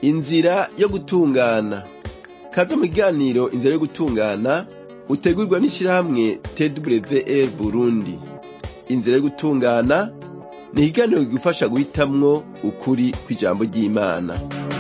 inzira yo gutungana kaze mu kiganiro inzira yo gutungana utegurwa n'ishirahamwe twr burundi inzira yo gutungana ni ikiganiro kigufasha guhitamwo ukuri kw'ijambo ry'imana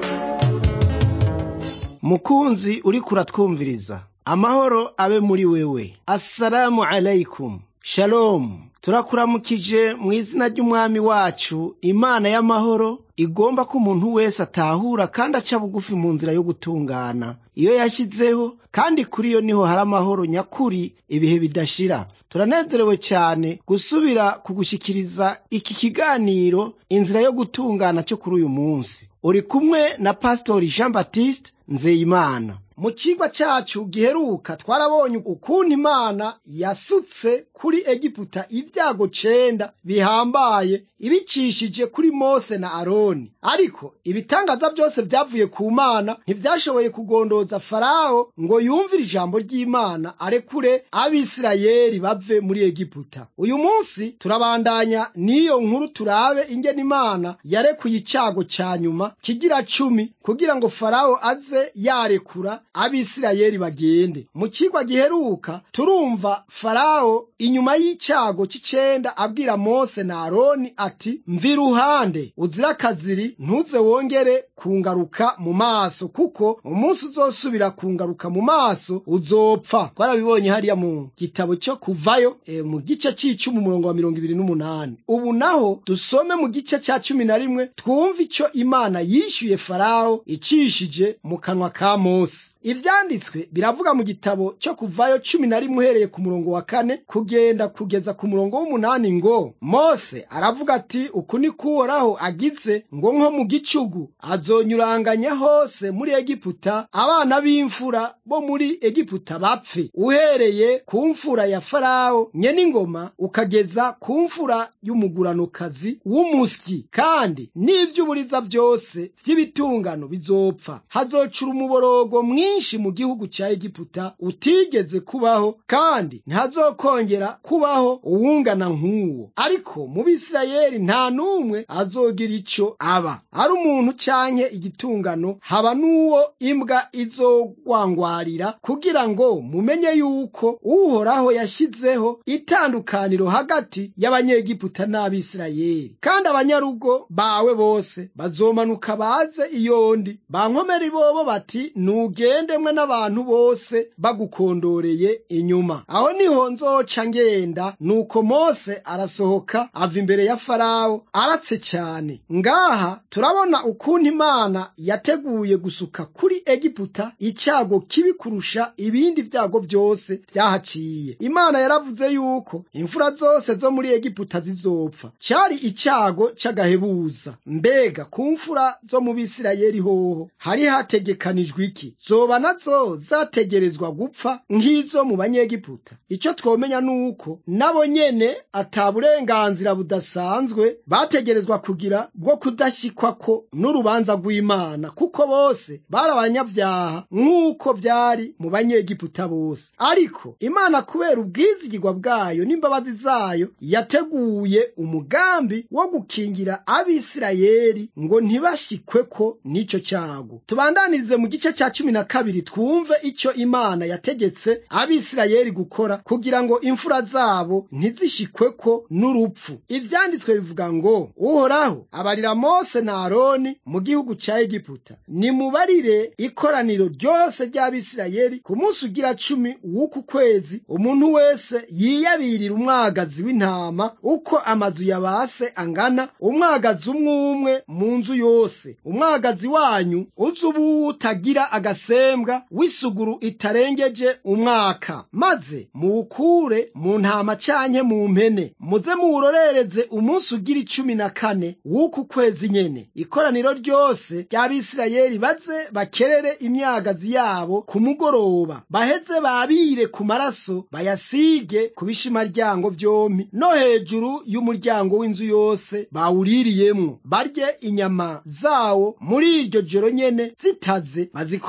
mukunzi uriko uratwumviriza amahoro abe muri wewe assalamu alaikum shalomu turakuramukije mu izina ry'umwami wacu imana y'amahoro igomba ko umuntu wese atahura kandi aca bugufi mu nzira yo gutungana iyo yashyizeho kandi kuri yo niho hari amahoro nyakuri ibihe bidashira turanezerewe cyane gusubira kugushyikiriza iki kiganiro inzira yo gutungana cyo kuri uyu munsi uri kumwe na pasitori jean baptiste nzeyimana mu cigwa cacu giheruka twarabonye ukuntu imana yasutse kuri egiputa ibyago cenda bihambaye ibicishije kuri mose na aroni ariko ibitangaza byose vyavuye ku mana ntivyashoboye kugondoza farawo ngo yumvire ijambo ry'imana arekure abisirayeli bave muri egiputa uyu munsi turabandanya n'iyo nkuru turabe ingene imana yarekuye icago ca nyuma kigira cumi kugira ngo farawo aze yarekura abisirayeli bagende mu cigwa giheruka turumva farawo inyuma y'icago c'icenda abwira mose na aroni ati mva iruhande uzira akaziri ntuze wongere kungaruka mu maso kuko umunsi uzosubira kungaruka mu maso uzopfa twarabibonye hariya mu gitabo cyo kuvayo e, mu gice c'icumi umurongo wa mirongo ibiri n'umunani ubu naho dusome mu gice ca cumi na rimwe twumve ico imana yishyuye farawo icishije mu kanwa ka mose ivyanditswe biravuga mu gitabo cyo kuvayo cumi na rimwe uhereye ku murongo wa kane kugenda kugeza ku murongo w'umunani ngo mose aravuga ati uku ni kuhoraho agize ngo nko mu gicugu azonyuranganya hose muri egiputa abana b'imfura bo muri egiputa bapfe uhereye ku mfura ya farawo nyene ingoma ukageza ku mfura y'umuguranokazi w'umusyi kandi n'ivy'uburiza byose vy'ibitungano bizopfa hazocura umuborogo mwinshi mu gihugu ca egiputa utigeze kubaho kandi ntihazokongera kubaho uwungana nk'uwo ariko mu bisirayeli nta n'umwe azogira ico aba ari umuntu canke igitungano haba n'uwo imbwa izogwangwarira kugira ngo mumenye yuko uhoraho yashyizeho itandukaniro hagati y'abanyegiputa n'abisirayeli kandi abanyarugo bawe bose bazomanuka baze iyondi bankomera bobo bati nugendemwe n'abantu bose bagukondoreye inyuma aho niho nzoca ngenda nuko mose arasohoka ava imbere ya farawo aratse cyane ngaha turabona ukuntu imana yateguye gusuka kuri egiputa icyago kibi kurusha ibindi byago byose byahaciye imana yaravuze yuko imfura zose zo muri egiputa zizopfa cyari icyago cy'agahebuza mbega ku mfura zo mu bisirayeli hoho hari hategekanijwe iki zoba nazo zategerezwa gupfa nk'izo mu banyegiputa icyo twomenya ni uko nabo nyene ata burenganzira budasanzwe bategerezwa kugira bwo kudashyikwa n'urubanza rw'imana kuko bose bari abanyabyaha nk'uko byari mu banyegiputa bose ariko imana kubera ubwizigirwa bwayo n'imbabazi zayo yateguye umugambi wo gukingira abisirayeli ngo ntibashikweko n'icyo cyago tubandanirize mu gice cya cumi na kabiri twumve icyo imana yategetse abisirayeli gukora kugira ngo imfura zabo ntizishikweko n'urupfu ivyanditswe bivuga ngo uhoraho abarira mose na aroni mu gihugu ca egiputa nimubarire ikoraniro ryose ry'abisirayeli ku munsi ugira cumi w'uku kwezi umuntu wese yiyabirira umwagazi w'intama uko amazu ya base angana umwagazi umwe umwe mu nzu yose umwagazi wanyu uzi ubu utagira agasembwa w'isuguru itarengeje umwaka maze muwukure mu ntama canke mu mpene muze muwurorereze umunsi ugira icumi na kane w'uku kwezi nyene ikoraniro ryose ry'abisirayeli baze bakerere imyagazi yabo ku mugoroba baheze babire ku maraso bayasige ku bishimaryango vyompi no hejuru y'umuryango w'inzu yose bawuririyemwo barye inyama zawo muri iryo joro nyene zitaze bazikoze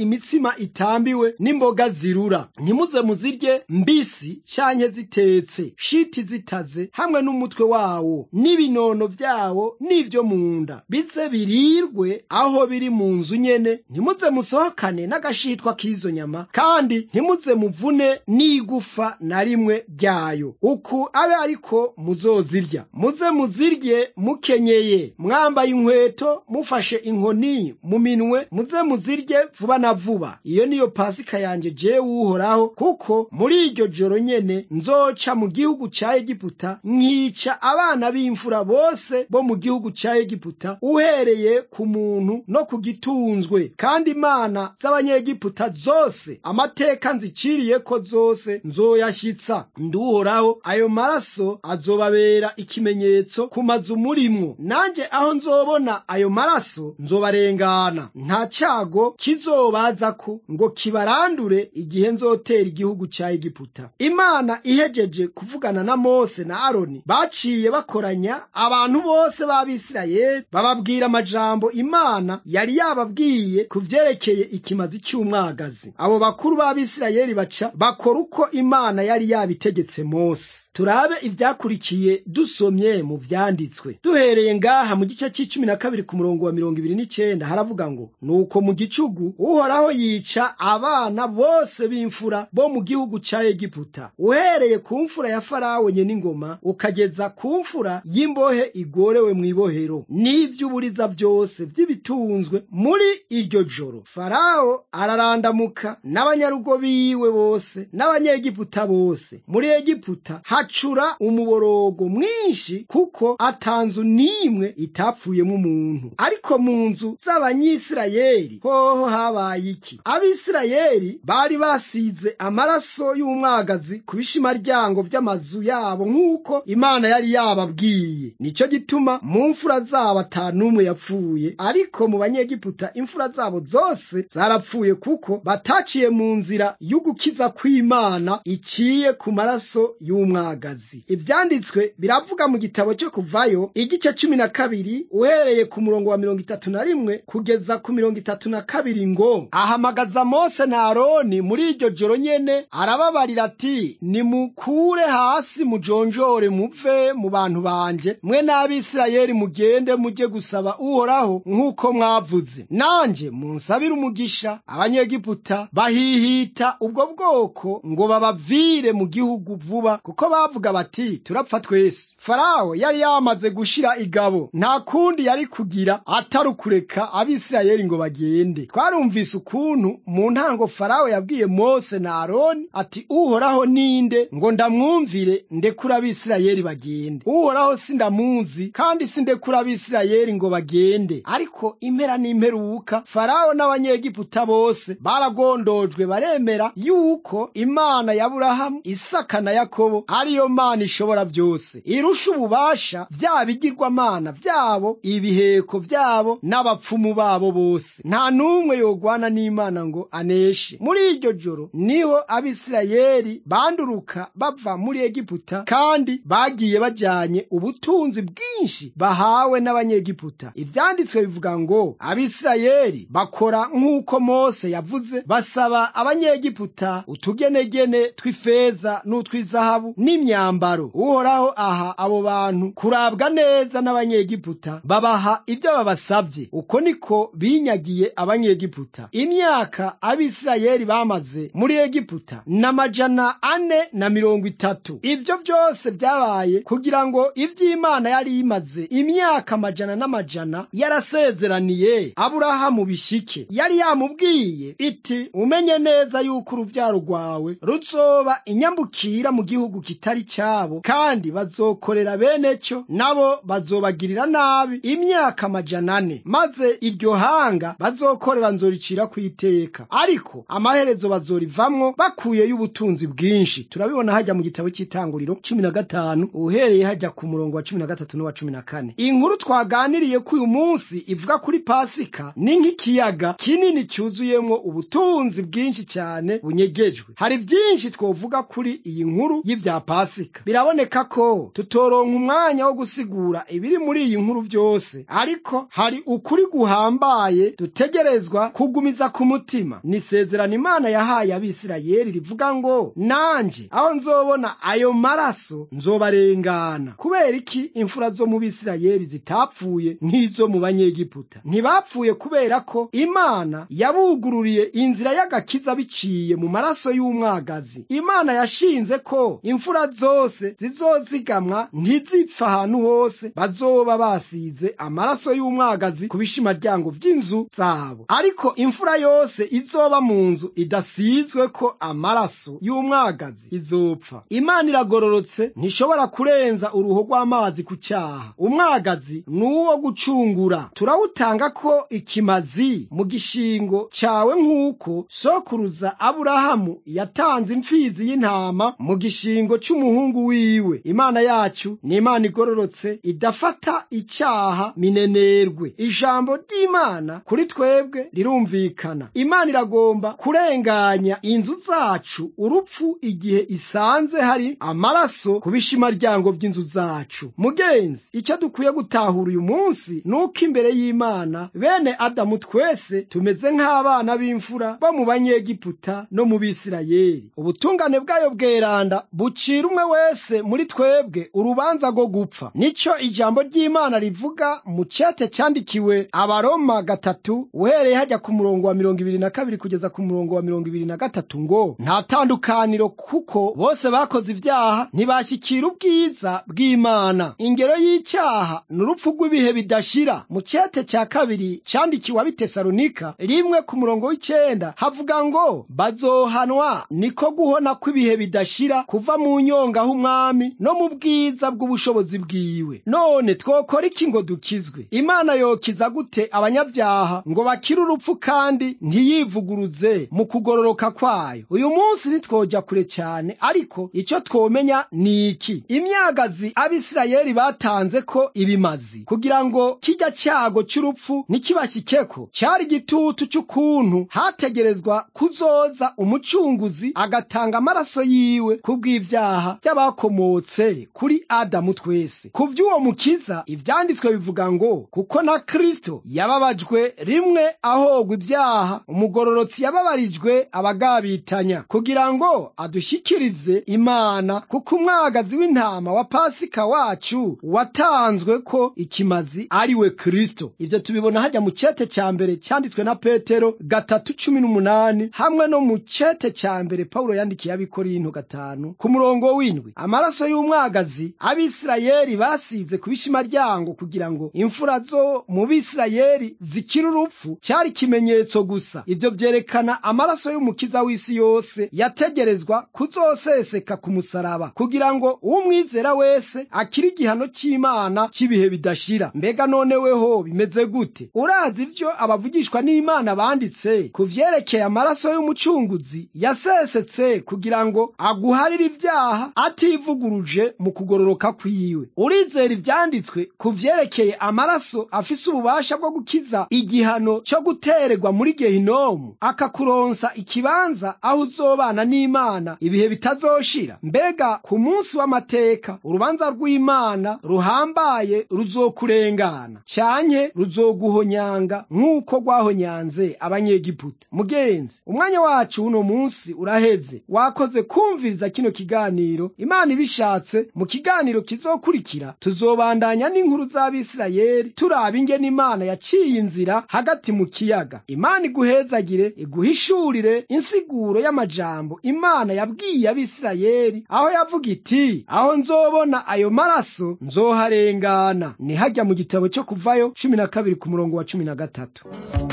imitsima itambiwe n'imboga zirura ntimuze muzirye mbisi canke zitetse shiti zitaze hamwe n'umutwe wawo n'ibinono vyawo n'ivyo mu nda bize birirwe aho biri mu nzu nyene ntimuze musohokane n'agashitwa k'izo nyama kandi ntimuze muvune n'igufa na rimwe ryayo uku abe ariko muzozirya muze muzirye mukenyeye mwambaye inkweto mufashe inkoni mu minwe muze muzirye vuba na vuba iyo niyo pasika yanje jewe uhoraho kuko muri iryo joro nyene nzoca mu gihugu ca egiputa nkica abana b'imfura bose bo mu gihugu ca egiputa uhereye ku muntu no ku gitunzwe kandi imana z'abanyegiputa zose amateka nziciriyeko zose nzoyashitsa nduhoraho ayo maraso azobabera ikimenyetso ku mazu murimwo nanje aho nzobona ayo maraso nzobarengana nta cyago kizobazako ngo kibarandure igihe nzotera igihugu ca egiputa imana ihejeje kuvugana na mose na aroni baciye bakoranya abantu bose b'abisirayeli bababwira amajambo imana yari yababwiye ku vyerekeye ikimazi cy'umwagazi abo bakuru b'abisirayeli baca bakora uko imana yari yabitegetse mose turabe ivyakurikiye dusomye mu vyanditswe duhereye ngaha mu gice c'icumi na kabiri ku murongo wa mirongo ibiri n'icenda haravuga ngo nuko mu gicugu uhoraho yica abana bose b'imfura bo mu gihugu ca egiputa uhereye ku mfura ya farawo nyene ingoma ukageza ku mfura y'imbohe igorewe mw'ibohero n'ivy'uburiza vyose vy'ibitunzwe muri iryo joro farawo ararandamuka n'abanyarugo biwe bose n'abanyegiputa bose muri egiputa hacura umuborogo mwinshi kuko atanzu n'imwe itapfuyemo umuntu ariko mu nzu z'abanyisirayeli hoho habaye iki abisirayeli bari basize amaraso y'umwagazi ku bishimaryango vy'amazu yabo nk'uko imana yari yababwiye nicyo gituma mu mfura zabo ata n'umwe yapfuye ariko mu banyegiputa imfura zabo zose zarapfuye kuko bataciye mu nzira y'ugukiza kw'imana iciye ku maraso y'umwagazi ivyanditswe biravuga mu gitabo cyo kuvayo igice cumi na kabiri uhereye ku murongo wa mirongo itatu na rimwe kugeza ku mirongo itatu na kabiri ngo ahamagaza mose na aroni muri iryo joro nyene arababarira ati nimukure hasi mujonjore muve mu bantu banje mwe n'abisirayeli mugende mujye gusaba uhoraho nk'uko mwavuze nanje munsabire umugisha abanyegiputa bahihita ubwo bwoko ngo babavire mu gihugu vuba kuko bavuga bati turapfa twese farawo yari yamaze gushira igabo nta kundi yari kugira atari ukureka abisirayeli ngo bagende twarumvise ukuntu mu ntango farawo yabwiye mose na aroni ati uhoraho ninde ngo ndamwumvire ndekura abisirayeli bagende uhoraho sindamuzi kandi sindekura abisirayeli ngo bagende ariko impera n'imperuka farawo n'abanyegiputa bose baragondojwe baremera yuko imana ya burahamu isaka na yakobo ariyo mana ishobora byose irusha ububasha vya bigirwamana vyabo ibiheko vyabo n'abapfumu babo bose nta n'umwe yogwana n'imana ngo aneshe muri iryo joro niho abisirayeli banduruka bava muri egiputa kandi bagiye bajanye ubutunzi bwinshi bahawe n'abanyegiputa ivyanditswe bivuga ngo abisirayeli bakora nk'uko mose yavuze basaba abanyegiputa utugenegene tw'ifeza n'utw'izahabu n'imyambaro uhoraho aha abo bantu kurabwa neza n'abanyegiputa babaha ibyo babasabye uko niko binyagiye abanyegiputa imyaka abisirayeli bamaze muri egiputa n'amajana ane na mirongo itatu ibyo byose byabaye kugira ngo iby'imana yari imaze imyaka amajana n'amajana yarasezeraniye aburahamu bishike yari yamubwiye iti umenye neza yuko urubyaro rwawe ruzoba inyambukira mu gihugu kitari cyabo kandi bazokorera bene cyo nabo bazobagirira nabi imyaka amajana ane maze iryo hanga bazokorera nzoricira ku iteka ariko amaherezo bazorivamwo bakuyeyo ubutunzi bwinshi turabibona hajya mu gitabo cy'itanguriro cumi na gatanu uhereye hajya ku murongo wa cumi na gatatu n'uwa cumi na kane inkuru twaganiriye ko uyu munsi ivuga kuri pasika ni nk'ikiyaga kinini cyuzuyemo ubutunzi bwinshi cyane bunyegejwe hari byinshi twovuga kuri iyi nkuru y'ibya pasika pasika biraboneka ko tutoronka umwanya wo gusigura ibiri muri iyi nkuru byose ariko hari ukuri guhambaye dutegerezwa kugumiza ku mutima ni isezerano imana yahaye abisirayeli rivuga ngo nanje aho nzobona ayo maraso nzobarengana kubera iki imfura zo mu bisirayeli zitapfuye nk'izo mu banyegiputa ntibapfuye kubera ko imana yabugururiye inzira y'agakiza biciye mu maraso y'umwagazi imana yashinze ko imfura zose zizozigamwa ntizipfa ahantu hose bazoba basize amaraso y'umwagazi ku bishimaryango vy'inzu zabo ariko imfura yose izoba mu nzu idasizwe ko amaraso y'umwagazi izopfa imana iragororotse ntishobora kurenza uruho rw'amazi ku cyaha umwagazi ni uwo gucungura turawutanga ko ikimazi mu gishingo cyawe nk'uko sokuruza aburahamu yatanze imfizi y'intama mu gishingo cy'umuhungu wiwe imana yacu ni imana igororotse idafata icyaha minenerwe ijambo ry'imana kuri twebwe rirumvikana imana iragomba kurenganya inzu zacu urupfu igihe isanze hari amaraso ku bishimaryango by'inzu zacu mugenzi icyo dukwiye gutahura uyu munsi ni uko imbere y'imana bene adamu twese tumeze nk'abana b'imfura bo mu banyegiputa no mu bisirayeli ubutungane bwayo bweranda bucira umwe wese muri twebwe urubanza rwo gupfa nicyo ijambo ry'imana rivuga mu cete cyandikiwe abaroma gatatu uhereye hajya ku murongo wa mirongo ibiri na kabiri kugeza ku murongo wa mirongo ibiri na gatatu ngo nta tandukaniro kuko bose bakoze ibyaha ntibashyikira ubwiza bw'imana ingero y'icyaha ni urupfu rw'ibihe bidashira mu cete cya kabiri cyandikiwe abitesalonika rimwe ku murongo w'icyenda havuga ngo bazohanwa niko guhona kw'ibihe bidashira kuva mu nyonga h'umwami no mu bwiza bw'ubushobozi bwiwe none twokora iki ngo dukizwe imana yokiza gute abanyabyaha ngo bakire urupfu kandi ntiyivuguruze mu kugororoka kwayo uyu munsi ntitwojya kure cyane ariko icyo twomenya ni iki imyagazi abisirayeli batanze ko ibimazi kugira ngo kijya cyago cy'urupfu ntikibashyikeko cyari igitutu cy'ukuntu hategerezwa kuzoza umucunguzi agatanga amaraso yiwe kubw'ibyaha by'abakomotse kuri adamu twese ku by'uwo mukiza ibyanditswe bivuga ngo kuko na kristo yababajwe rimwe ahogwa ibyaha umugororotsi yababarijwe abagabitanya kugira ngo adushyikirize imana kuko umwagazi w'intama wa pasika wacu watanzwe ko ikimazi ari we kristo ibyo tubibona hajya mu cyete cya mbere cyanditswe na petero gatatu cumi n'umunani hamwe no mu cyete cya mbere pawulo yandikiye abikorinto gatanu ku murongo w'indwi amaraso y'umwagazi abisirayeli basize ku bishimaryango kugira ngo imfura zo mu bisirayeli zikire urupfu cyari ikimenyetso gusa ibyo byerekana amaraso y'umukiza w'isi yose yategerezwa kuzoseseka ku musaraba kugira ngo umwizera wese akire igihano cy'imana cy'ibihe bidashira mbega noneweho bimeze gute urazi ibyo abavugishwa n'imana banditse ku vyerekeye amaraso y'umucunguzi yasesetse kugira ngo aguharire ibyaha ativuguruje mu kugororoka kwiwe urizera ivyanditswe ku vyerekeye amaraso afise ububasha bwo gukiza igihano cyo gutererwa muri gehinomu akakuronsa ikibanza aho uzobana n'imana ibihe bitazoshira mbega ku munsi w'amateka urubanza rw'imana ruhambaye ruzokurengana cyanke ruzoguhonyanga nk'uko rwahonyanze abanyegiputa mugenzi umwanya wacu uno munsi uraheze wakoze kumviriza kino kiganiro imana ibishatse mu kiganiro kizokurikira tuzobandanya n'inkuru z'abisirayeli turaba ingene imana yaciye inzira hagati mu kiyaga imana iguhezagire iguhishurire insiguro y'amajambo imana yabwiye abisirayeli aho yavuga iti aho nzobona ayo maraso nzoharengana ni hajya mu gitabo cyo kuvayo cumi na kabiri ku murongo wa cumi na gatatu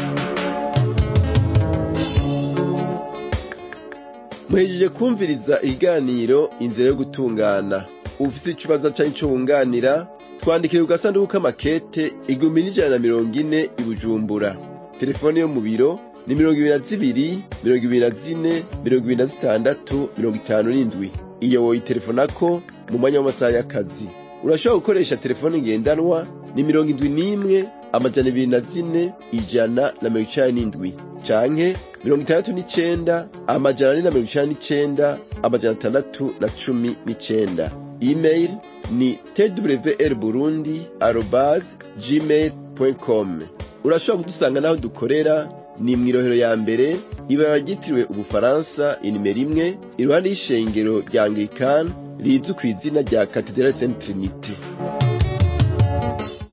muhejeje kumviriza ikiganiro inzira yo gutungana ufite ikibazo cyangwa icyo wunganira twandikire ku gasanduku k'amakete igihumbi n'ijana na mirongo ine i bujumbura telefone yo mu biro ni mirongo ibiri na zibiri mirongo ibiri na zine mirongo ibiri na zitandatu mirongo itanu n'indwi iyo woyitelefonako mu mwanya w'amasaha y'akazi urashobora gukoresha telefone ngendanwa ni mirongo indwi n'imwe amajana ibiri na zine ijana na mirongo icenda n'indwi canke mirongo itandatu n'icenda amajana ane na mirongo icenda n'icenda amajana atandatu na cumi n'icenda email ni twr burundi arobas gmail com urashobora kudusanga n'aho dukorera ni mw'irohero ya mbere ibara ryitiriwe ubufaransa inimero imwe iruhande y'ishengero rya anglikani rizwi ku izina rya katedrali saint trinite